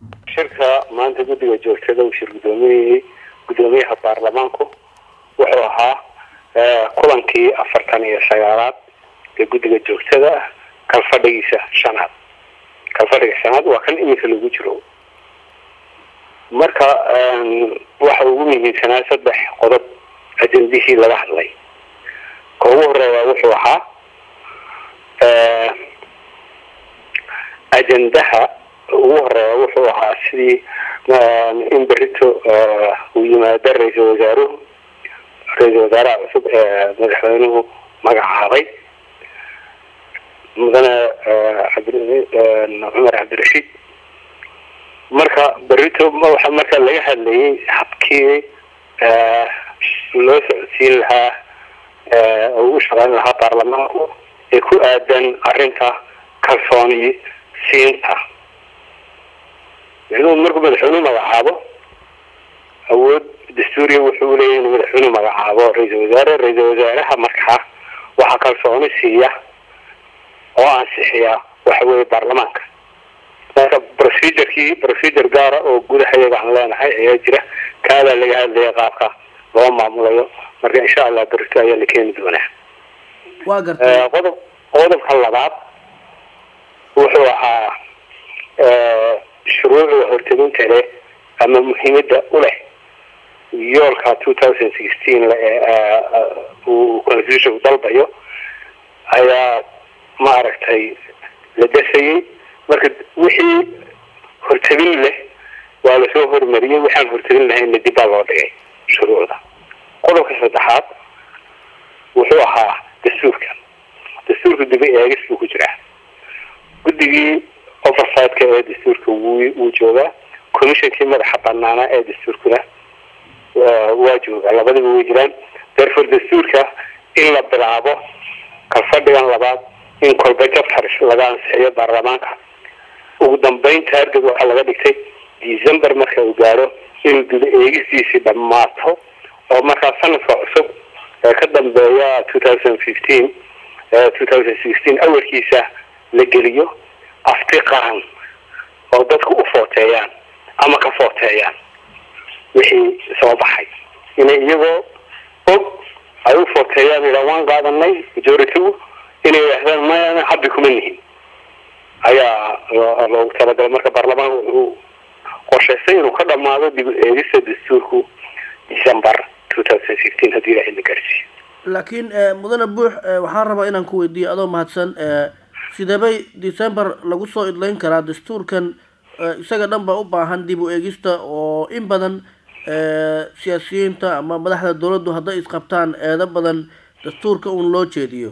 shirka maanta guddiga joogtada uu shir gudoomiyey guddoomiyaha baarlamaanku wuxuu ahaa kulankii afartan iyo sagaalaad ee guddiga joogtada ah kalfadhigiisa shanaad kalfadhiga shanaad waa kan iminka lagu jiro marka waxa ugu muhiimsanaa saddex qodob ajendihii laga hadlay ka ugu horeeya wuxuu ahaa ajendaha ugu horeeya wuxuu ahaa sidii in berito uu yimaado ra-iisal wasaaruhu ra-iisal wasaaraha cusub ee madaxweynuhu magacaabay mudane cumar cabdirashiid marka berito waxa marka laga hadlayay habkii loo socodsiin lahaa oo u shaqeyn lahaa baarlamaanku ee ku aadan arrinta kalsooni siinta micnuhu markuu madaxweynuhu magacaabo awood dastuuriya wuxuu leeyahy inuu madaxweynuhu magacaabo ra-iisal wasaare ra-iisal wasaaraha markaa waxaa kalsooni siiya oo ansixiya waxa weeye baarlamaanka marka procedurkii procedure gaara oo gudaha iyaga aan leenahay ayaa jira kaadaa laga hadlaya qaabka loo maamulayo marka insha allah berito ayaa la keeni doonaa waa gartay qodob qodobka labaad wuxuu ahaa shuruucda horteginta leh ama muhiimada u leh yoolka two thousand sixteen uu constitutionku dalbayo ayaa maaragtay la dasayay marka wixii hortebin leh waa lasoo hormariyey waxaan hortebin lahayna dib baa loo dhigay shuruucda qodobka saddexaad wuxuu ahaa dastuurka dastuurka dibi eegis buu ku jiraa guddigii oversightka ee dastuurka wuu wuu joogaa commissionkii madaxa banaanaa ee dastuurkuna waa joogaa labadiba way jiraan therefore dastuurka in la bilaabo kalfadhigan labaad in kolba jabtar laga ansixiyo baarlamaanka ugu dambeyn taarget waxaa laga dhigtay december marka uu gaaro in guda eegistiisii dhammaato oo markaa sanadka cusub ee ka dambeeya two thousand fifteen two thousand sixteen awalkiisa la geliyo afti qaran oo dadku u footeeyaan ama ka footeeyaan wixii soo baxay inay iyagoo og ay u footeeyaan ila waan qaadanay majority-gu inay yidhaahdaan maya habbi kuma nihin ayaa loogu talagalay marka baarlamaanka wuxuu qorshaystay inuu ka dhamaado dib eegista dastuurku december two thousand fifteen haddii ilahay la gaarsiiyo laakiin mudane buux waxaan rabaa inaan ku weydiiyo adoo mahadsan sideebay december lagu soo idleyn karaa dastuurkan isaga dhan baa u baahan dib u eegista oo in badan siyaasiyiinta ama madaxda dawladdu hadday isqabtaan eedo badan dastuurka uun loo jeediyo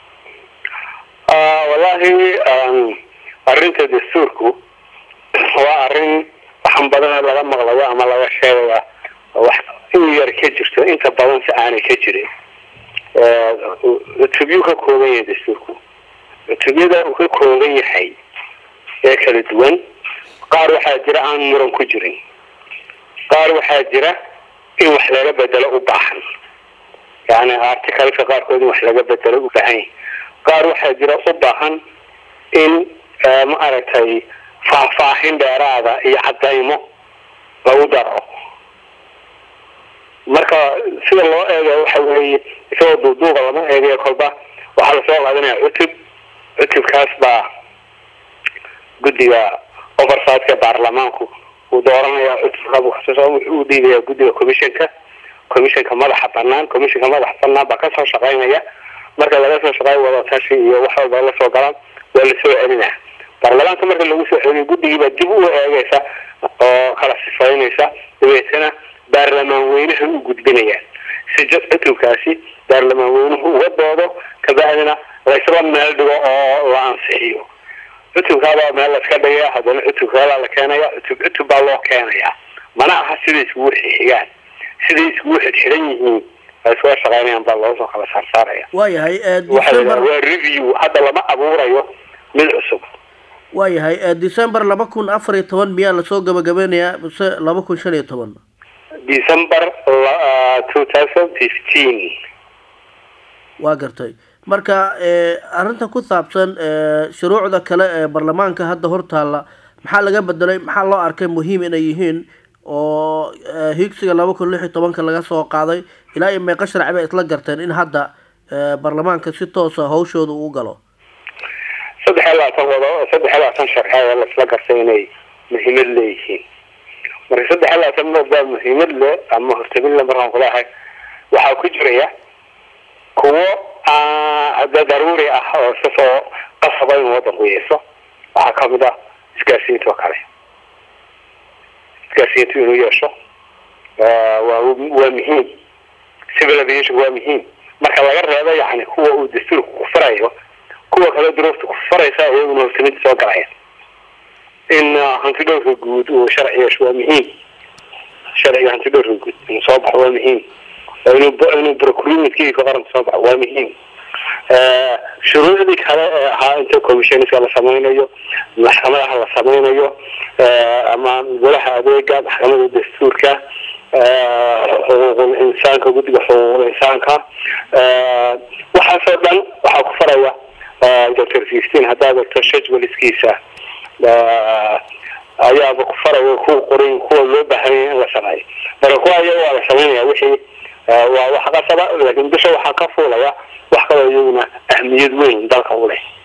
wallahi arrinta dastuurku waa arrin waxan badana laga maqlayo ama laga sheegaya wax in yar ka jirto inta badan si aanay ka jirin cutubyu ka kooban yahay dastuurku cutubyada uu ka kooban yahay ee kala duwan qaar waxaa jira aan muran ku jirin qaar waxaa jira in wax laga bedelo u baahan yani articalka qaarkood in wax laga bedelo u baahan yahay qaar waxaa jira u baahan in ma aragtay faahfaahin dheeraada iyo cadaymo lagu daro marka sida loo eega waxa weeye isagoo duuduuqa lama eegayo kolba waxaa lasoo qaadanaya cutub cutubkaas baa guddiga oversightka baarlamaanku uu dooranaya cutubka wuxuu dhiibaya guddiga commissionka commissionka madaxa banaan commissionka madaxa banaan baa kasoo shaqeynaya marka laga soo shaqeeyo wadatashi iyo wax walba lasoo galaan waa lasoo celinaa baarlamaanka marka lagu soo celiyo guddigiibaa dib u eegaysa oo kala sifaynaysa dabeetana baarlamaan weynaha u gudbinayaan si cutubkaasi baarlamaan weynuhu uga doodo kabacdina laysla meel dhigo oo la ansixiyo cutubkaabaa meel laska dhigaya haddana cutubkaalaa la keenaya cutub cutub baa loo keenaya mana aha siday iskugu xixigaan siday iskugu xidxidan yihiin isula shaqeynayaan baa loosoo kala saarsaaraya waayahay waxa waa review hadda lama abuurayo mid cusub waayahay december laba kun afar iyo toban miyaa lasoo gabagabeynayaa mise laba kun shan iyo toban december two thousand fifteen waa gartay marka arrinta ku saabsan shuruucda kale ee baarlamaanka hadda hortaalla maxaa laga bedelay maxaa loo arkay muhiim inay yihiin oo higsiga laba kun lix iyo tobanka laga soo qaaday ilaa iyo meeqa sharci bay isla garteen in hadda baarlamaanka si toosa hawshooda uu galo saddex iyo labaatan wado saddex iyo labaatan sharci ayaa la isla gartay inay muhiimad leeyihiin marka saddex iyo labaatan baa muhiimad le ama hortabinle markaan kulahay waxaa ku jiraya kuwo daruuri ah oo iska soo qasaba in wadanku yeeso waxaa kamid ah isgaarsiinta oo kale isgaarsiintu inuu yeesho waa waa muhiim civil aviation waa muhiim marka laga reebo yani kuwa uu dastuurka ku farayo kuwa kale duruufta ku faraysa iyaguna hortamida soo galaya in hanti dhowrka guud uu sharci yeesho waa muhiim sharciga hanti dhowrka guud inuu soo baxo waa muhiim inuu inuu procurement-kiika qaranka soo baxo waa muhiim shuruucdii kale ee ahaa inta commissionska la sameynayo maxkamadaha la sameynayo ama golaha adeega maxkamada dastuurka xuquuqul insaanka guddiga xuquuqul insaanka waxaasoo dhan waxaa ku faraya doctor fifteen haddaad egto shajwaliskiisa ayaaba ku faraya kuwa qorin kuwa loo baahanya in la sameeyo marka kuwa iyaga waa la sameynaya wixii waa wax qasaba laakiin bisha waxaa ka fuulaya wax kaloo iyaguna ahmiyad weyn dalka u leh